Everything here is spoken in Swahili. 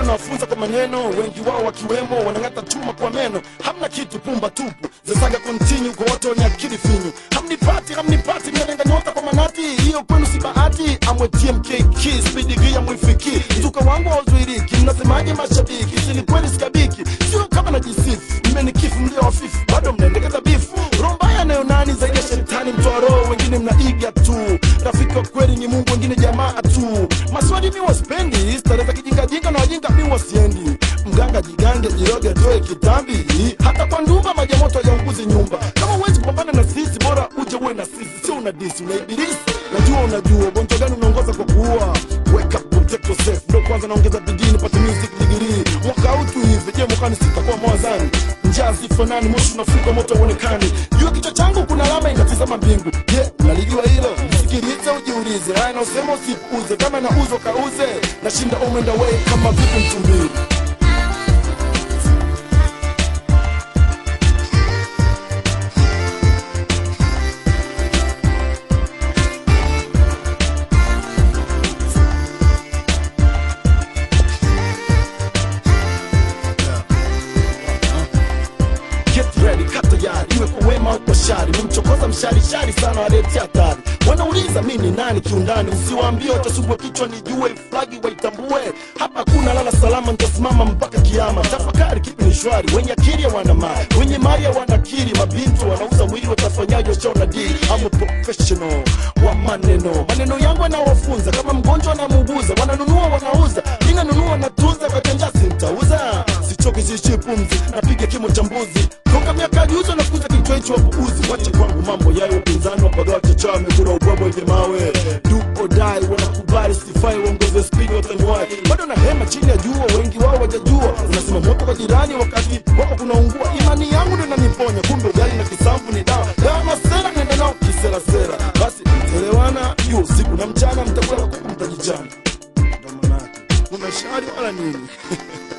nawafunza kwa maneno wengi wao wakiwemo wanang'ata chuma kwa meno hamna kitu pumba tupu zesaga kontinu kwa wote wenye akili finyu hamnipati hamnipati mnalenga nyota kwa manati hiyo kwenu si bahati amwetie mkeki spidi ya mwifiki mzuka wangu hauzuiriki mnasemaje mashabiki sini kweli sikabiki sio kama najisifu mmenikifu mlio wafifu bado mnaendekeza bifu roho mbaya nayo nani zaidi ya shetani mtoa roho wengine mnaiga tu rafiki wa kweli ni mungu wengine jamaa tu maswali mi waspendi starehe za kijingajinga na wajinga mi wasiendi mganga jigange jiroge toe kitambi hata kwa ndumba maji ya moto yaunguzi nyumba kama huwezi kupambana na sisi bora uje uwe na sisi sio una disi una ibilisi najua unajua ugonjwa gani unaongoza kwa kuua wake up protect yourself ndo kwanza naongeza bidii nipate music degree mwaka huu tu hivi je mwakani sitakuwa mwazani njaa zifanani moshi unafuka moto uonekani juu ya kichwa changu kuna alama inatizama mbingu je unalijua hilo sikiliza ujiulize haya naosema usipuuze kama nauzwa kauze nashinda umenda way kama vipi mtumbili Get ready, kaa tayari, iwe kwa wema au kwa shari. Mumchokoza mshari shari sana, waletea hatari. Wanauliza mi ni nani kiundani, usiwaambie watasubwa kichwa, nijue flagi waitambue. Hapa hakuna lala salama, nitasimama mpaka kiama. Tafakari kipi ni shwari, wenye akili wana mali, wenye mali wana akili. Mabinti wanauza mwili, watafanyaje? Washaona dili. I'm a professional wa maneno, maneno yangu yanawafunza kama mgonjwa anamuuguza. Wananunua wanauza, ninanunua natunza, kwa kenjasi nitauza sichoki siishi pumzi napiga kimo cha mbuzi toka miaka juzo nakuza kichwa hicho wapuuzi wache kwangu mambo yayo upinzani wapagawa chacha wamekura ubwabwa wenye mawe duodai wanakubali sifai uongoze spidi wataniwai bado na hema chini ya jua wengi wao wajajua unasema moto kwa jirani wakati wako kunaungua imani yangu ndo inaniponya kumbe ugali na kisambu ni dawa dawa masera nenda nao kiserasera basi mtaelewana hiyo usiku na mchana mtakula kuku mtajichana ndo manake una shari wala nini